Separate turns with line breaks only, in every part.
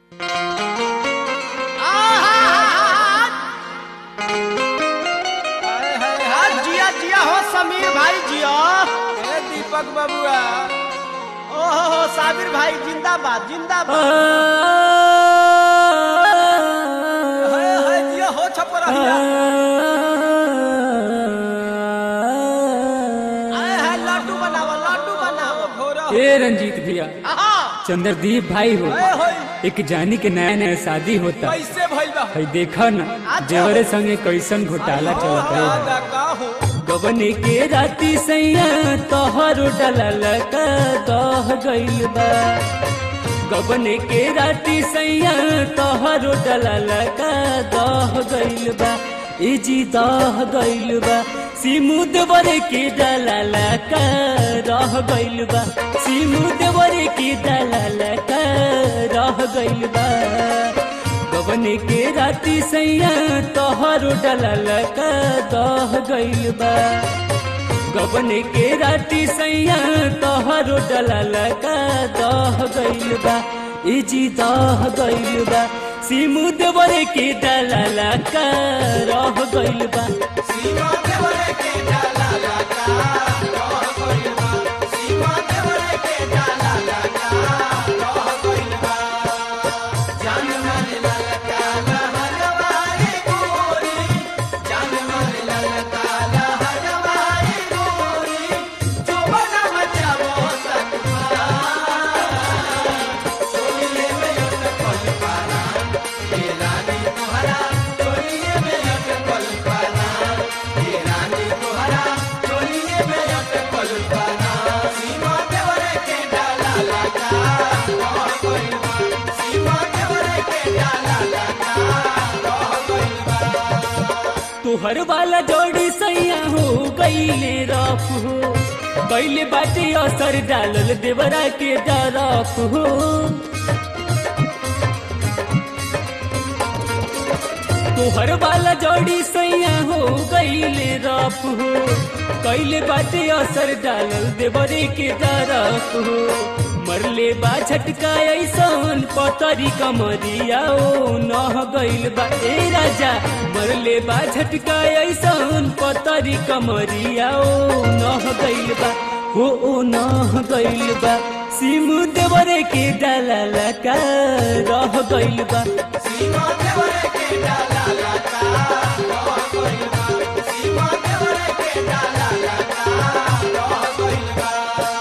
हाय, हाय,
आ,
हाय।
जिया जिया हो समीर भाई जिया
ए दीपक बबुआ
ओ हो हो साबिर भाई जिंदाबाद जिंदाबाद
हाय, हाय, जिया हो छपरहिया
आए है लड्डू बनाओ लड्डू बनाओ
घोरा
ए रंजीत भैया
आहा
चंद्रदीप भाई हो
हाय, हाय,
एक जानी के नया नया शादी होता
कैसे भइल बा
है देखा न जेवरे संगे कैसन घोटाला चलत है
दादा का हो
गबने के राती सैया तोहर डलल का दह गइल बा गबने के राती सैया तोहर डलल का दह गइल बा ए जी दह गइल बा सिमुद बरे के डलल का रह गइल बा सिमुद बरे के डलल का रह गइल बा गबने के राती सैया तोहर डलल का दह गइल बा गबने के राती सैया तोहर डलल का दह गइल बा ए जी दह गइल बा सिमु देवरे के डलल का रह गइल बा
सीमा देवरे के डाला लगा रह गइल बा सीमा देवरे के डाला लगा रह गइल बा जान मन ललका लहरवाए गोरी जान मन ललका लहरवाए गोरी जो बना मचावो सकमा चोलिए में अटकल पारा ये रानी तोहरा चोलिए में अटकल पारा ये रानी तोहरा चोलिए में अटकल पारा सीमा देवरे के डाला लगा रह गइल बा सीमा देवरे के डाला लगा रह गइल बा
तुहर वाला जोड़ी सैया हो गईले रफ हो गईले बाटे असर डालल देवरा के डरफ हो तुहर वाला जोड़ी सैया हो गईले रफ हो कैले बाटे असर डालल देवरे के डरफ हो मरले बा झटका ऐसन पतरी कमरिया ओ नह गइल बा ए राजा मरले बा झटका ऐसन पतरी कमरिया ओ नह गइल बा हो ओ नह गइल बा सिमु देवरे के डाला का रह गइल बा
सीमा देवरे के डाला लगा रह गइल बा सीमा देवरे के डाला लगा रह गइल बा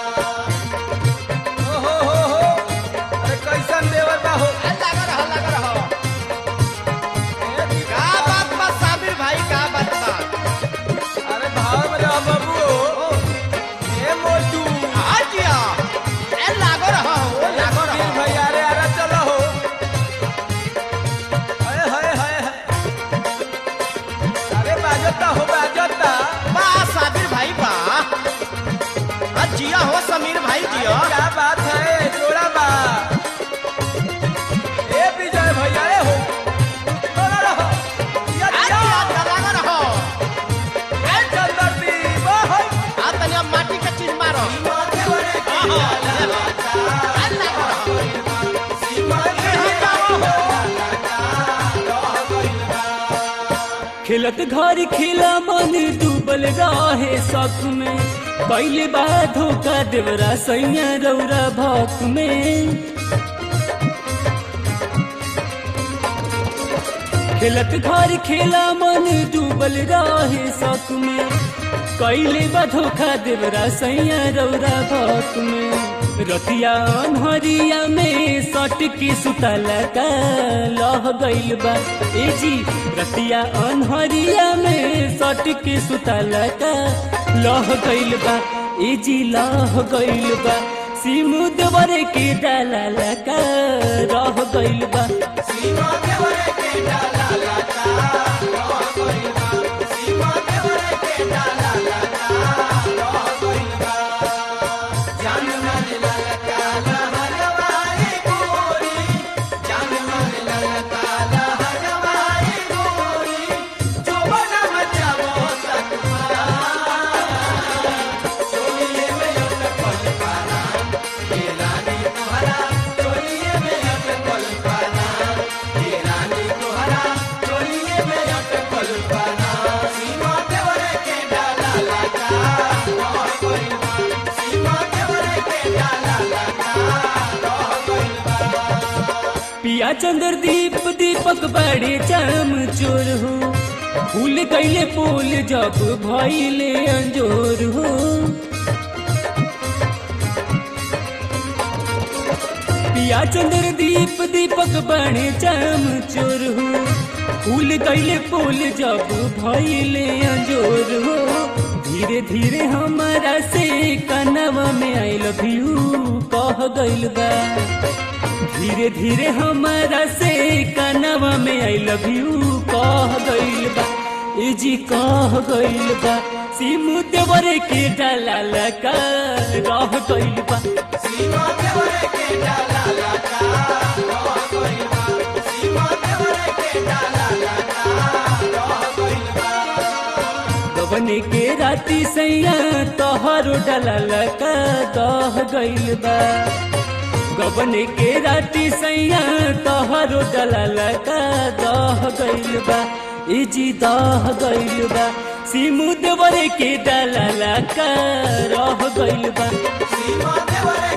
ओ हो हो हो अरे कैसन देवता हो
लगा रहो लगा रहो
ए दीपक
का बात बा साबिर भाई का बात बा
अरे भाव में रह बाबू ए मोटू
आ जिया ए लागो रहो ओ लागो
वीर
रहो
भैया अरे अरे चलो हो हाय हाय हाय हाय। अरे बाजता हो बाजता
बा साबिर भाई बा आ जिया हो समीर भाई जिया
अरे क्या बात है जोड़ा बा ए विजय भैया ए हो चलो रहो या
आ
या
जिया लगा रहो
ए चंद्रदीप ओ हो
आ तनिया माटी का चीज मारो
सीमा देवरे के
आहा,
डाला लगा
आ लागो रहो
सीमा देवरे के डाला लगा रह गइल बा
खेलत घर खेला मन डूबल रहे शक में पहले बार धोखा देवरा सैया रौरा भक में खेलत घर खेला मन डूबल रहे शक में कैले बा धोखा देवरा सैया रौरा भक में रतिया अनहरिया में सट के सुतल का लह गइल बा ए जी रतिया अनहरिया में सट के सुतल का लह गइल बा ए जी लह गइल बा सिमु देवरे के डाला का रह गइल बा
सीमा देवरे के डाला लगा रह गइल बा सीमा देवरे के डाला लगा रह गइल बा जान मन ललका लहरवाए गोरी जान मन ललका लहरवाए गोरी जो बना मचावो सकमा चोलिए में अटकल पारा ये रानी तोहरा चोलिए में अटकल पारा
पिया चंद्र दीप दीपक बड़े चम चोर हो फूल कैले पोल जब भैले अंजोर हो पिया चंद्र दीप दीपक बड़े चम चोर हो फूल कैले पोल जब भैले अंजोर हो धीरे धीरे हमारा से कनवा में आई लव यू कह गइल बा धीरे धीरे हमारा से कनवा में आई लव यू कह गइल बा ए जी कह गइल बा सिमु देवरे के डाला लगा रह गइल बा
सीमा देवरे के डाला लगा रह गइल बा सीमा देवरे के डाला लगा रह गइल बा
गबने के राती सैया तोहरो डाला लगा दह गइल बा गबने के राती सैया तोहरो डाला लगा दह गइल बा ए जी दह गइल बा सिमु देवरे के डाला लगा रह गइल बा
सीमा देवरे